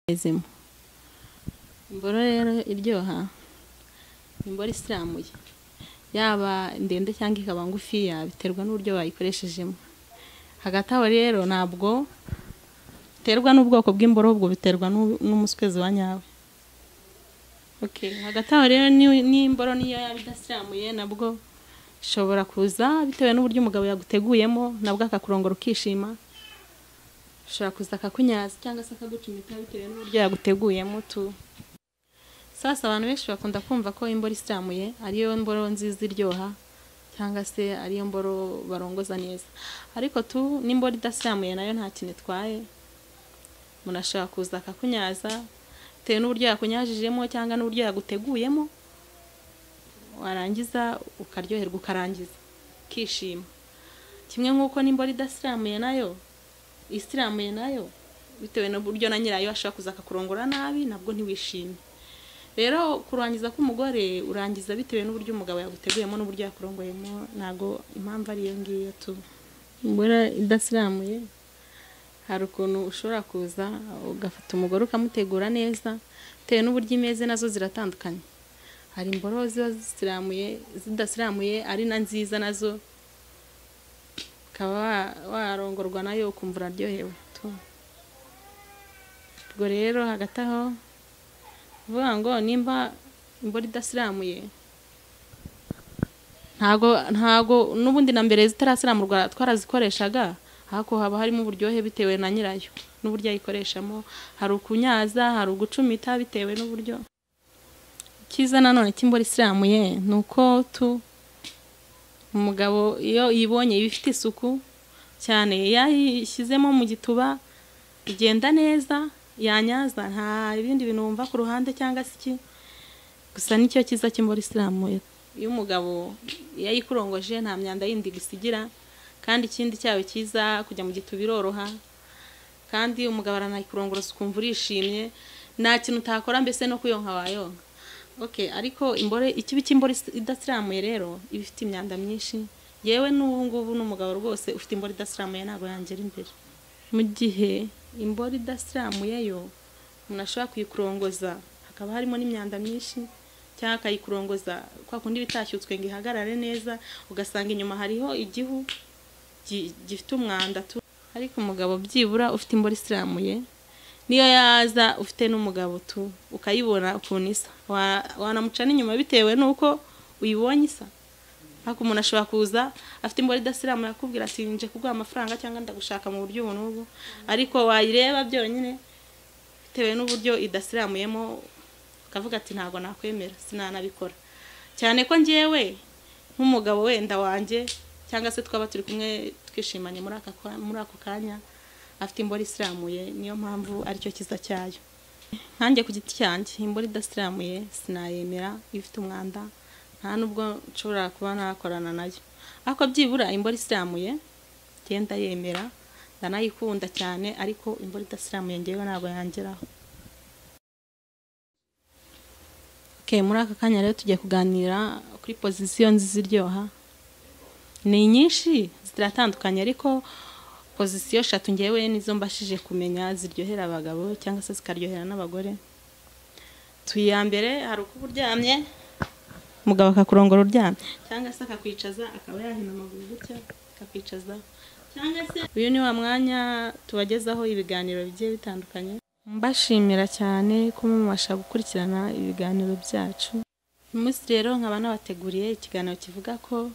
Izima. Imboro rero iryoha ni imboro isiramuye, yaba ndende cyangwa ikaba ngufiya biterwa n'uburyo bayikoresheje. Hagati aho rero ntabwo biterwa n'ubwoko bw'imboro ahubwo biterwa n'u- n'umuswezi wa nyawe. Okay, hagati aho rero ni- n'imboro niyo yaba idasiramuye nabwo bishobora kuza bitewe n'uburyo umugabo yaguteguyemo nabwo akakurongora ukishima, ashobora kuza akakunyaza cyangwa se akagucumita bitewe n'uburyo yaguteguyemo tu. Sasa abantu benshi bakunda kumva ko imboro isiramuye ariyo mboro nziza iryoha cyangwa se ariyo mboro barongoza neza, ariko tu n'imboro idasiramuye nayo nta kintu itwaye, umuntu ashobora kuza akakunyaza bitewe n'uburyo yakunyajijemo cyangwa n'uburyo yaguteguyemo, warangiza ukaryoherwa ukarangiza ukishima, kimwe nk'uko n'imboro idasiramuye nayo isiramuye nayo bitewe n'uburyo na nyirayo ashobora kuza akakurongora nabi nabwo ntiwishime. Rero kurangiza k'umugore urangiza bitewe n'uburyo umugabo yaguteguyemo n'uburyo yakurongoyemo ntabwo impamvu ari iyo ngiyo tu. Imboro idasiramuye hari ukuntu ushobora kuza ugafata umugore ukamutegura neza bitewe n'uburyo imeze nazo ziratandukanye, hari imboro ziba zisiramuye zidasiramuye ari na nziza nazo ukaba wa- warongorwa nayo ukumva uraryohewe tu. Ubwo rero hagati aho kuvuga ngo nimba imboro idasiramuye ntago ntago n'ubundi na mbere zitarasiramurwa twarazikoreshaga ariko haba harimo uburyohe bitewe na nyirayo n'uburyo ayikoreshamo hari ukunyaza hari ugucumita bitewe n'uburyo icyiza nanone cy'imboro isiramuye ni uko tu umugabo iyo yibonye iba ifite isuku cyane yayishyizemo mu gituba igenda neza yanyaza nta ibindi bintu wumva ku ruhande cyangwa se iki gusa nicyo cyiza cy'imboro isiramuye iyo umugabo iyo ayikurongoje nta myanda yindi gusigira kandi ikindi cyaba cyiza kujya mu gituba biroroha kandi umugabo aranayikurongoroza ukumva urishimye nta kintu utakora mbese no kuyonka wayonka okay ariko imboro ikibi cy'imboro is- idasiramuye rero iba ifite imyanda myinshi yewe n'ubu ngubu n'umugabo rwose ufite imboro idasiramuye ntabwo yangera imbere mu gihe imboro idasiramuye yo umuntu ashobora kuyikurongoza hakaba harimo n'imyanda myinshi cyangwa akayikurongoza kwa kundi iba itashyutswe ngo ihagarare neza ugasanga inyuma hariho igihu gi- gifite umwanda tu ariko umugabo byibura ufite imboro isiramuye niyo yaza ufite n'umugabo tu ukayibona ukuntu isa Wa- wanamuca n'inyuma bitewe n'uko uyibonye isa ariko umuntu ashobora kuza afite imboro idasiramuye akubwira ati nje kuguha amafaranga cyangwa ndagushaka mu buryo ubu n'ubu ariko wayireba byonyine bitewe n'uburyo idasiramuyemo ukavuga ati ntabwo nakwemera sinanabikora cyane ko njyewe nk'umugabo wenda wanjye cyangwa se twaba turi kumwe twishimanye muri aka kwa- muri ako kanya afite imboro isiramuye niyo mpamvu aricyo kiza cyayo nkanjye ku giti cyanjye imboro idasiramuye sinayemera ifite umwanda nta nubwo nshobora kuba nakorana nayo ariko byibura imboro isiramuye ngenda yemera ndanayikunda cyane ariko imboro idasiramuye ngewe ntabwo yangeraho okay, muri aka kanya rero tugiye kuganira kuri pozisiyo nziza iryoha ni nyinshi ziratandukanye ariko pozisiyo eshatu ngewe nizo mbashije kumenya ziryohera abagabo cyangwa se zikaryohera n'abagore tuya mbere hari uko uba uryamye umugabo akakurongora uryamye cyangwa se akakwicaza akaba yahina amaguru gutya akakwicaza cyangwa se uyu ni wa mwanya tubagezaho ibiganiro bigiye bitandukanye mbashimira cyane ko mubasha gukurikirana ibiganiro byacu uyu munsi rero nkaba nabateguriye ikiganiro kivuga ko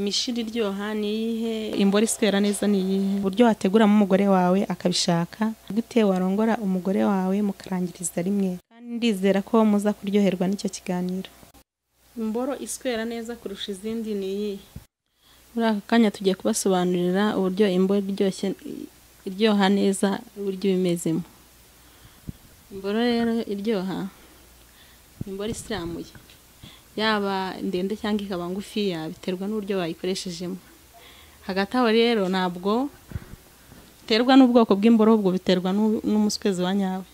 imishini iryoha ni iyihe imboro iswera neza ni iyihe uburyo wateguramo umugore wawe akabishaka gute warongora umugore wawe mukarangiriza rimwe kandi ndizera ko muza kuryoherwa n'icyo kiganiro imboro iswera neza kurusha izindi ni iyihe muri aka kanya tugiye kubasobanurira uburyo imboro iryoshye iryoha neza uburyo iba imezemo imboro rero iryoha ni imboro isiramuye yaba ndende cyangwa ikaba ngufiya biterwa n'uburyo bayikoresheje hagati aho rero ntabwo biterwa n'ubwoko bw'imboro ahubwo biterwa n'u- n'umuswezi wa nyawe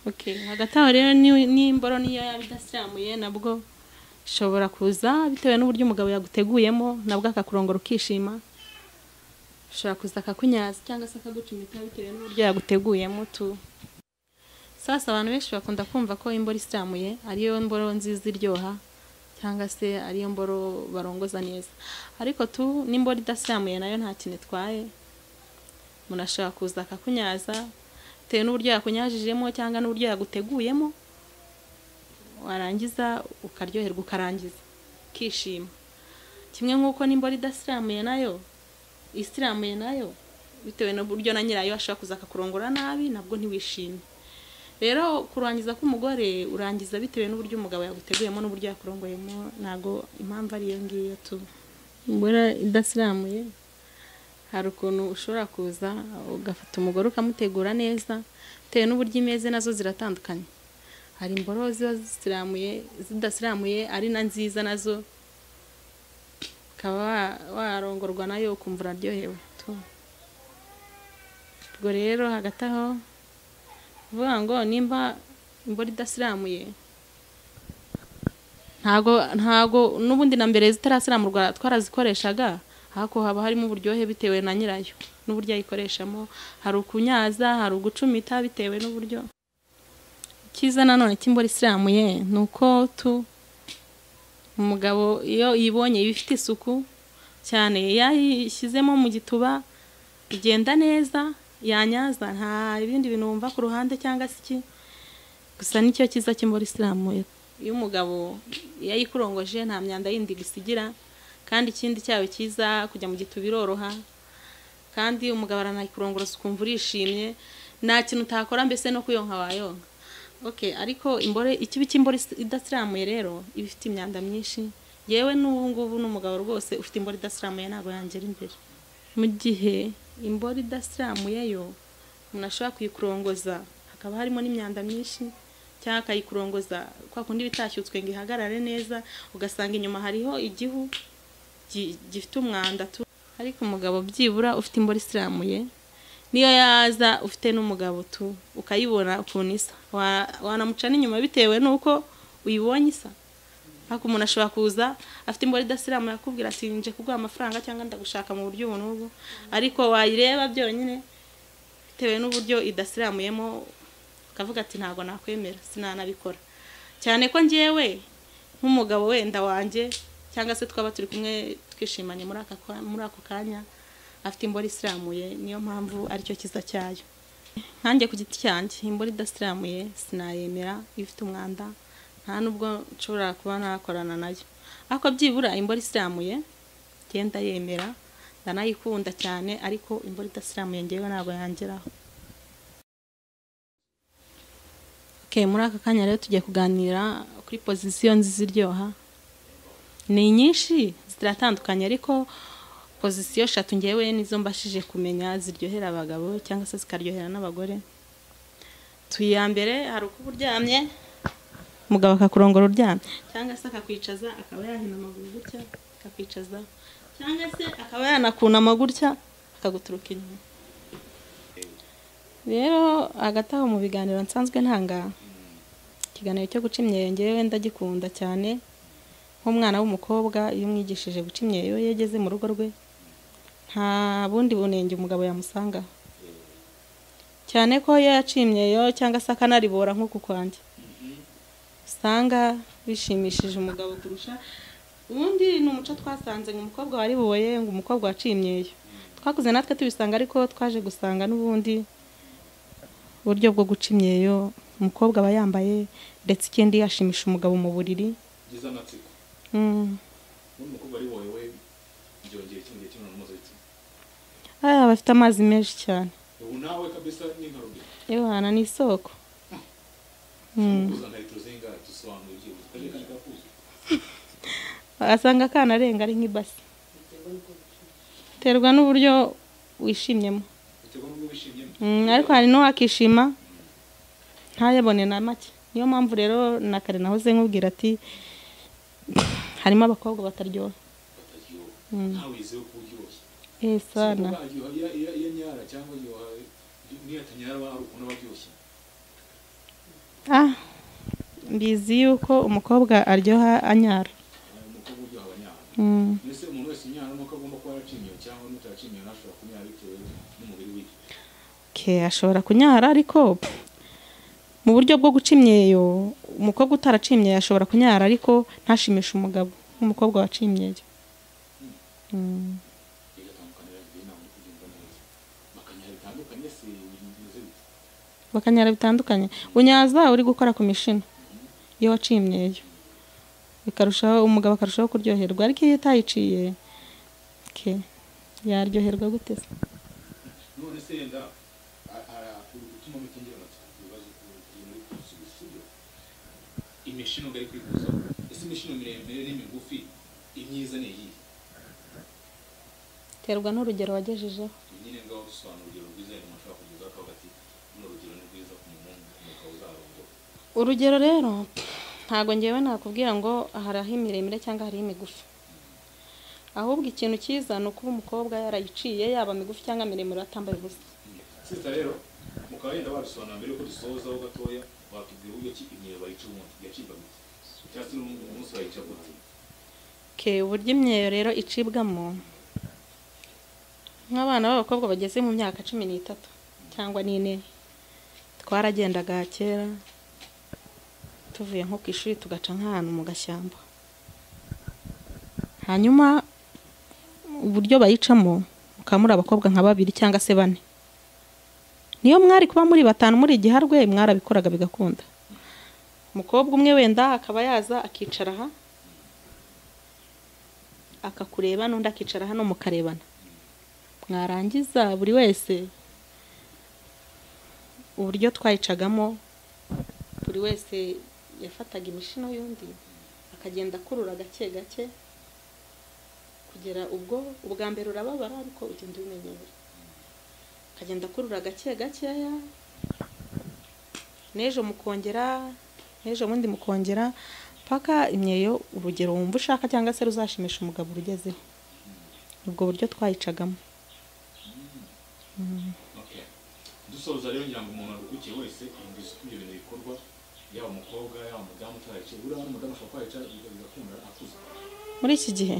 okay. hagati aho rero ni- n'imboro niyo yaba idasiramuye nabwo bishobora kuza bitewe n'uburyo umugabo yaguteguyemo nabwo akakurongora ukishima ashobora kuza akakunyaza cyangwa se akagucumita bitewe n'uburyo yaguteguyemo tu sasa abantu benshi bakunda kumva ko imboro isiramuye ariyo mboro nziza iryoha cyangwa se ariyo mboro barongoza neza ariko tu n'imboro idasiramuye nayo nta kintu itwaye umuntu ashobora kuza akakunyaza bitewe n'uburyo yakunyajijemo cyangwa n'uburyo yaguteguyemo warangiza ukaryoherwa ukarangiza ukishima kimwe nk'uko n'imboro idasiramuye nayo isiramuye nayo bitewe n'uburyo na nyirayo ashobora kuza akakurongora nabi nabwo ntiwishime rero kurangiza k'umugore urangiza bitewe n'uburyo umugabo yaguteguyemo n'uburyo yakurongoyemo ntabwo impamvu ari iyo ngiyo tu imboro idasiramuye hari ukuntu ushobora kuza ugafata umugore ukamutegura neza bitewe n'uburyo imeze nazo ziratandukanye hari imboro ziba zisiramuye zidasiramuye ari na nziza nazo ukaba warongorwa nayo ukumva uraryohewe tu ubwo rero hagati aho uvuga ngo nimba imboro idasiramuye ntago ntago n'ubundi na mbere zitarasiramurwa twarazikoreshaga ariko haba harimo uburyohe bitewe na nyirayo n'uburyo ayikoreshamo hari ukunyaza hari ugucumita bitewe n'uburyo icyiza nanone cy'imboro isiramuye ni uko tu umugabo iyo yibonye iba ifite isuku cyane yayishyizemo mu gituba igenda neza yanyaza nta ibindi bintu wumva ku ruhande cyangwa se iki gusa nicyo cyiza cy'imboro isiramuye iyo umugabo iyo ayikurongoje nta myanda yindi gusigira kandi ikindi cyaba cyiza kujya mu gituba biroroha kandi umugabo aranayikurongoroza ukumva urishimye nta kintu utakora mbese no kuyonka wayonka oke ariko imbore ikibi cy'imboro idasiramuye rero iba ifite imyanda myinshi yewe n'ubu ngubu n'umugabo rwose ufite imboro idasiramuye ntabwo yangera imbere mu gihe imboro idasiramuye yo umuntu ashobora kuyikurongoza hakaba harimo n'imyanda myinshi cyangwa akayikurongoza kwa kundi iba itashyutswe ngo ihagarare neza ugasanga inyuma hariho igihu gi- gifite umwanda tu ariko umugabo byibura ufite imboro isiramuye niyo yaza ufite n'umugabo tu ukayibona ukuntu isa Wa- wanamuca n'inyuma bitewe n'uko uyibonye isa ariko umuntu ashobora kuza afite imboro idasiramuye akubwira ati nje kuguha amafaranga cyangwa ndagushaka mu buryo ubu n'ubu ariko wayireba byonyine bitewe n'uburyo idasiramuyemo ukavuga ati ntabwo nakwemera sinanabikora cyane ko njyewe nk'umugabo wenda wanjye cyangwa se twaba turi kumwe twishimanye muri aka kwa- muri ako kanya afite imboro isiramuye niyo mpamvu aricyo kiza cyayo nkanjye ku giti cyanjye imboro idasiramuye sinayemera iyo ifite umwanda nta nubwo nshobora kuba nakorana nayo ariko byibura imboro isiramuye ngenda yemera ndanayikunda cyane ariko imboro idasiramuye ngewe ntabwo yangeraho okay, muri aka kanya rero tugiye kuganira kuri pozisiyo nziza iryoha ni nyinshi ziratandukanye ariko pozisiyo eshatu ngewe nizo mbashije kumenya ziryohera abagabo cyangwa se zikaryohera n'abagore tuya mbere hari uko uba uryamye umugabo akakurongora uryamye cyangwa se akakwicaza akaba yahina amaguru gutya akakwicaza cyangwa se akaba yanakunama gutya akaguturuka inyuma rero hagati aho mu biganiro nsanzwe ntanga ikiganiro cyo guca imyeyo ngewe ndagikunda cyane nk'umwana w'umukobwa iyo umwigishije guca imyeyo iyo yageze mu rugo rwe nta bundi bunenge umugabo yamusangaho cyane ko iyo yaciye imyeyo cyangwa se akanaribora nk'uku kwanjye usanga bishimishije umugabo kurusha ubundi ni umuco twasanze ngo umukobwa wariboye ngo umukobwa waciye imyeyo twakuze natwe tubisanga ariko twaje gusanga n'ubundi uburyo bwo guca imyeyo umukobwa aba yambaye ndetse ikindi yashimisha umugabo mu buriri ngize amatsiko Mm. ubundi umukobwa ari wowe byongera ikindi kimwe mpuzabitsina Ah, bafite amazi menshi cyane ubu nawe kabisa ni nka rubino yohana ni isoko Mm. kuza nka litiro zingahe dusobanura ibyibuze akajerekani kakuzuye asanga akana arenga ari nk'ibasi biterwa n'uburyo wishimyemo biterwa n'ubwo wishimyemo Mm, ariko hari n'uwakishima ntayabone na make niyo mpamvu rero na kare nahoze nkubwira ati harimo abakobwa bataryoha bataryoha ntawe yizewe ko uryoshye Eh, sana Sinumva aryoha iyo- iyo- iyo nyara cyangwa aryoha niyo atanyara aba hari ukuntu aba aryoshye ah mbizi yuko umukobwa aryoha anyara Eh, umukobwa uryoha aba anyara Mm. mbese umuntu wese unyara nuko agomba kuba yaracinyiwe cyangwa n'utaracinyiwe ntashobora kunyara bitewe n'umubiri wiwe ke ashobora kunyara ariko pff, mu buryo bwo guca imyeyo umukobwa utaraciye imyeyo ashobora kunyara ariko ntashimishe umugabo nk'umukobwa waciye imyeyo Mm. bigatandukanira igihe inama yo kugenda neza bakanyara bitandukanye se bimeze bite bakanyara bitandukanye unyaza uri gukora ku mishino iyo waciye imyeyo bikarushaho umugabo akarushaho kuryoherwa ariko iyo utayiciye ke yaryoherwa gute se none se yenda a- a- uri gutuma mutingira amatsiko ibibazo ukuntu uri kubisubiza ibyo imishino ngari kwikuza ese imishino miremire n'imigufi imyiza ni iyihe terwa n'urugero wagejejeho Ibi nyine ngaho dusobanura urugero rwiza yari umuntu ashobora kugezaho akavuga ati runo rugero ni rwiza ku muhungu umugabo uzarongora urugero rero ntabwo ngewe nakubwira ngo hari aho imiremire cyangwa hari imigufi ahubwo ikintu cyiza ni ukuba umukobwa yarayiciye yaba migufi cyangwa miremire atambaye ubusa sita rero mukaba yenda babisobanura mbere yuko dusozaho gatoya watubwira uburyo ki imyeyo bayica ubundi yacibwa gute cyangwa se n'ubundi umunsi bayica gute ke uburyo imyeyo rero icibwamo nk'abana b'abakobwa bageze mu myaka cumi n'itatu cyangwa n'ine twaragendaga kera tuvuye nko ku ishuri tugaca nk'ahantu mu gashyamba hanyuma uburyo bayicamo mukaba muri abakobwa nka babiri cyangwa se bane niyo mwari kuba muri batanu muri igiharwe mwarabikoraga bigakunda umukobwa umwe wenda akaba yaza akicara aha akakureba n'undi akicara hano mukarebana mwarangiza buri wese uburyo twayicagamo buri wese yafataga imishino y'undi akagenda akurura gake gake kugera ubwo ubwa mbere urababara ariko ugenda ubimenyera akagenda akurura gake gakeya n'ejo mukongera n'ejo bundi mukongera paka imyeyo urugero wumva ushaka cyangwa se ruzashimisha umugabo urugezeho ubwo buryo twayicagamo Okay. dusoza rero ngira ngo umuntu aruhukiye wese yumvise uko ibyo bintu bikorwa yaba umukobwa yaba umudamu utayica buriya n'umudamu ashobora kuba yayica biga- bigakunda akuze muri iki gihe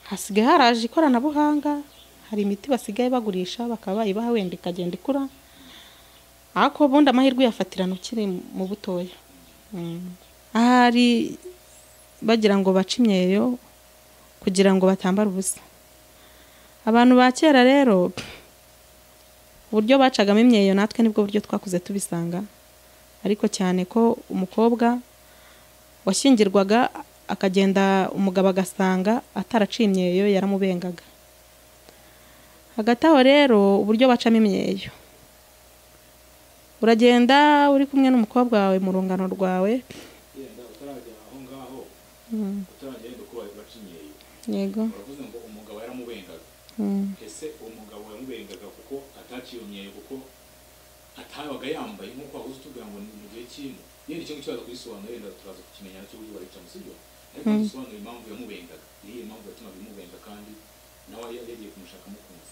hasigaye haraje ikoranabuhanga hari imiti basigaye bagurisha bakaba bayibaha wenda ikagenda ikura ariko ubundi amahirwe uyafatirana ukiri mu butoya Mm. ahari bagira ngo bace imyeyo kugira ngo batambara ubusa abantu ba kera rero uburyo bacagamo imyeyo natwe nibwo buryo twakuze tubisanga ariko cyane ko umukobwa washyingirwaga akagenda umugabo agasanga ataraciye imyeyo yaramubengaga hagati aho rero uburyo bacamo imyeyo uragenda uri kumwe n'umukobwa wawe mu rungano rwawe yenda utarajya aho ngaho Mm, utarajya yenda uko baca imyeyo yego uravuze ngo umugabo yaramubengaga Mm. ese uwo mugabo yamubengaga kuko ataciye imyeyo kuko atabaga yambaye nk'uko wabuze utubwira ngo ni mu gihe cy'ino yenda icyo ngicyo waza kugisobanura yenda turaza kukimenya nacyo uburyo bayica mu sibyo ariko dusobanura impamvu yamubengaga niyo impamvu yatumaga imubenga kandi nawe yari yagiye kumushaka amukunze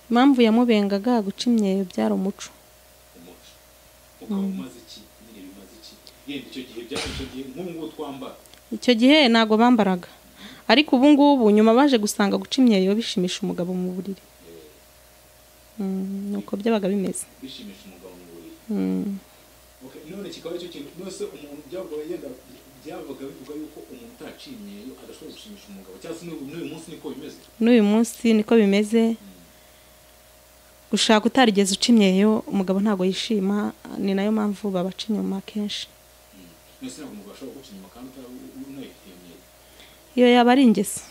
impamvu yamubengaga guca imyeyo byari umuco umuco ukaba umaze iki nyine bimaze iki yenda icyo gihe byari icyo gihe nk'ubu ngubu twambara icyo gihe ntabwo bambaraga ariko ubu ngubu nyuma baje gusanga guca imyeyo bishimisha umugabo mu buriri eh, Mm, ni uko byabaga bimeze bishimisha umugabo mu buriri Mm. Okay, none kikaba icyo kintu nose umuntu byavuga yenda byavuga bivuga yuko umuntu utaciye imyeyo adashobora gushimisha umugabo cyangwa se n'ubu n'uyu munsi niko bimeze n'uyu munsi niko bimeze gushaka utarigeze uca imyeyo umugabo ntabwo yishima ni nayo mpamvu babaca inyuma kenshi nose ntabwo umugabo ashobora guca inyuma kandi unayifite iyo myeyo iyo yaba ari ingeso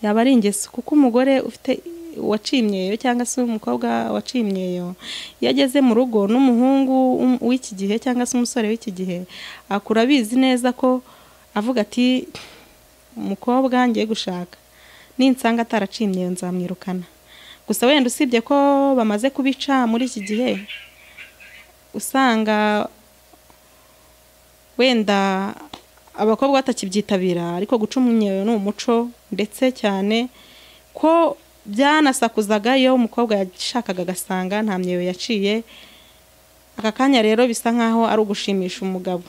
yaba ari ingeso kuko umugore ufite waciye imyeyo cyangwa se umukobwa waciye imyeyo iyo ageze mu rugo n'umuhungu w'um- w'iki gihe cyangwa se umusore w'iki gihe akura abizi neza ko avuga ati umukobwa ngiye gushaka ninsanga ataraciye imyeyo nzamwirukana gusa wenda usibye ko bamaze kubica muri iki gihe usanga wenda abakobwa batakibyitabira ariko guca umweyo ni umuco ndetse cyane ko byanasakuzaga iyo umukobwa yashakaga agasanga nta myeyo yaciye aka kanya rero bisa nkaho ari ugushimisha umugabo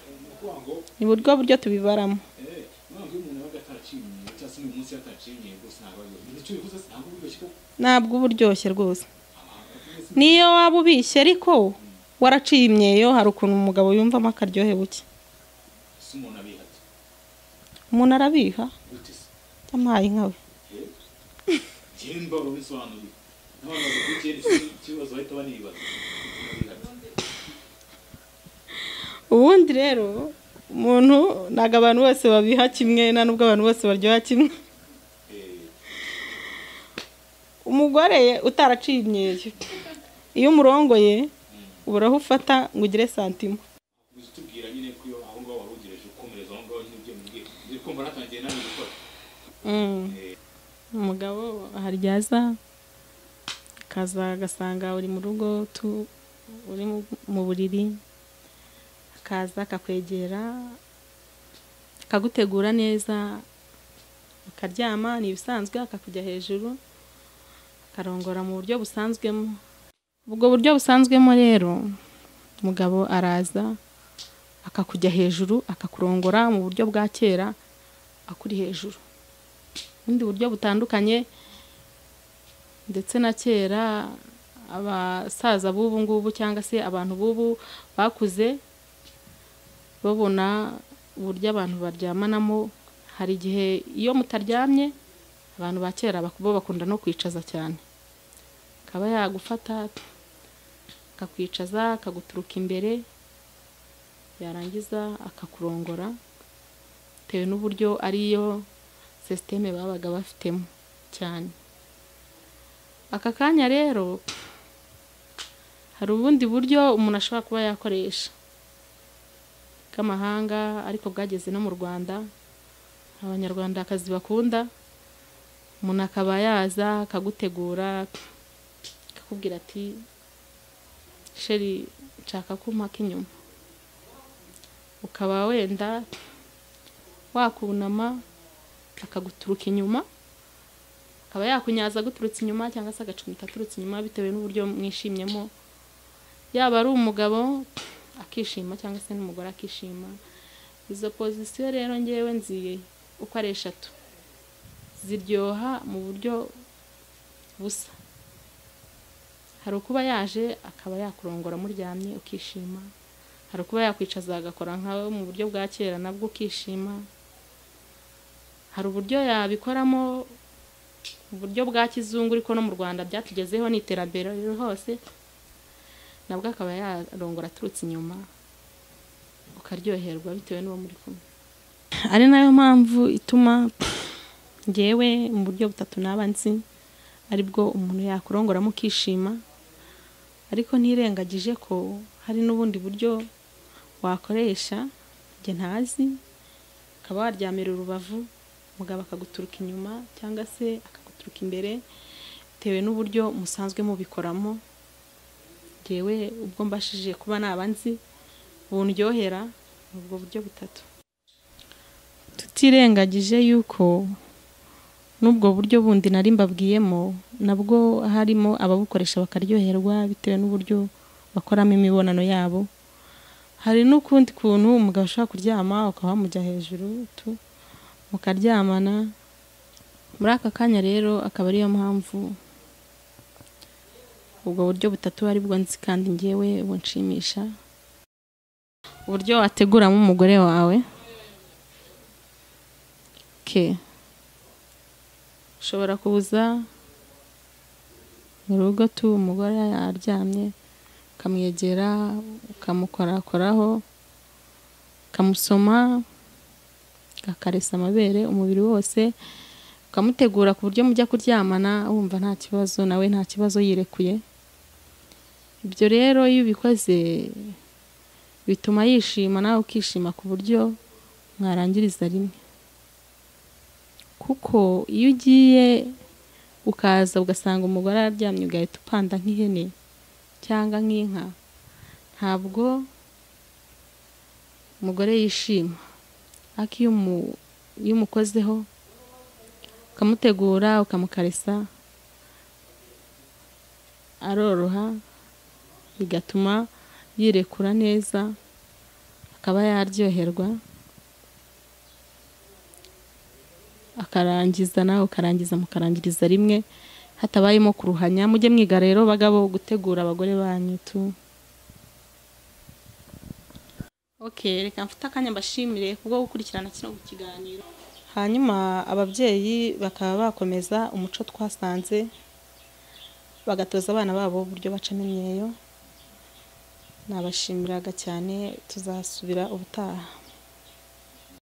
ni ukuvuga ngo ni buryo buryo tubibaramo eh, ntabwo iyo umuntu yabaga ataraciye imyeyo cyangwa se n'uyu munsi yataciye imyeyo rwose ntabwo ari icyo bivuze se ntabwo biryoshye ko ntabwo uba uryoshye rwose abantu bafite niyo waba ubishye ariko waraciye imyeyo hari ukuntu umugabo yumvamo akaryohe buke ese umuntu abihata umuntu arabiha gute se yamuhaye inka we njyewe mbaga bisobanuriye n'abantu bakurikiye iki kibazo bahita banibaza Abihata. ubundi rero umuntu ntabwo abantu bose babiha kimwe nta nubwo abantu bose baryoha kimwe Eh, umugore utaraciye imyeyo iyo umurongoye ubura aho ufata ngo ugire santimo uzi tubwira nyine ko iyo aho ngaho wari ugereje gukomereza aho ngaho nyine ibyo mubwiye nzi kumva natangiye nawe gukora Eh, umugabo haryaza akaza agasanga uri mu rugo tu- uri mu- mu buriri akaza akakwegera akagutegura neza ukaryama ni ibisanzwe akakujya hejuru akarongora mu buryo busanzwemo ubwo buryo busanzwemo rero umugabo araza akakujya hejuru akakurongora mu buryo bwa kera akuri hejuru ubundi buryo butandukanye ndetse na kera abasaza b'ubu ngubu cyangwa se abantu b'ubu bakuze babona uburyo abantu baryamanamo hari igihe iyo mutaryamye abantu ba kera bak- bo bakunda no kwicaza cyane akaba yagufata akakwicaza akaguturuka imbere yarangiza akakurongora bitewe n'uburyo ariyo sisiteme babaga bafitemo cyane aka kanya rero hari ubundi buryo umuntu ashobora kuba yakoresha bw'amahanga ariko bwageze no mu rwanda abanyarwandakazi bakunda umuntu akaba yaza akagutegura akakubwira ati sheri nshaka ko mpaka inyuma ukaba wenda wakunama akaguturuka inyuma akaba yakunyaza aguturutse inyuma cyangwa se agacumita aturutse inyuma bitewe n'uburyo mwishimyemo yaba ari umugabo akishima cyangwa se n'umugore akishima izo pozisiyo rero ngewe nziye uko ari eshatu ziryoha mu buryo busa hari ukuba yaje akaba yakurongora muryamye ukishima hari ukuba yakwicaza agakora nkawe mu buryo bwa kera nabwo ukishima hari uburyo yabikoramo uburyo bwa kizungu ariko no mu rwanda byatugezeho ni iterambere riri hose nabwo akaba yarongora aturutse inyuma ukaryoherwa bitewe n'uwo muri kumwe ari nayo mpamvu ituma ngewe mu buryo butatu naba nzi aribwo umuntu yakurongoramo ukishima ariko ntirengagije ko hari n'ubundi buryo wakoresha njye ntazi ukaba waryamira urubavu umugabo akaguturuka inyuma cyangwa se akaguturuka imbere bitewe n'uburyo musanzwe mubikoramo ngewe ubwo mbashije kuba naba nzi bundyohera ni ubwo buryo butatu tutirengagije yuko n'ubwo buryo bundi nari mbabwiyemo nabwo harimo ababukoresha bakaryoherwa bitewe n'uburyo bakoramo imibonano yabo hari n'ukundi kuntu umugabo ashobora kuryama ukaba wamujya hejuru tu mukaryamana muri aka kanya rero akaba ariyo mpamvu ubwo buryo butatu aribwo nzi kandi ngewe bunshimisha uburyo wateguramo umugore wawe ke ushobora kuza mu rugo tu umugore aryamye ukamwegera ukamukorakoraho ukamusoma ugakaresa amabere umubiri wose ukamutegura ku buryo mujya kuryamana wumva nta kibazo nawe nta kibazo yirekuye ibyo rero iyo ubikoze bituma yishima nawe ukishima ku buryo mwarangiriza rimwe kuko iyo ugiye ukaza ugasanga umugore araryamye ugahita upanda nk'ihene cyangwa nk'inka ntabwo umugore yishima ariko iyo umu- iyo umukozeho ukamutegura ukamukaresa aroroha bigatuma yirekura neza akaba yaryoherwa akarangiza nawe ukarangiza mukarangiriza rimwe hatabayemo kuruhanya mujye mwiga rero bagabo gutegura abagore banyu tu okay reka mfite akanya mbashimire kubwo gukurikirana kino kiganiro hanyuma ababyeyi bakaba bakomeza umuco twasanze bagatoza abana babo uburyo bacamo imyeyo nabashimiraga cyane tuzasubira ubutaha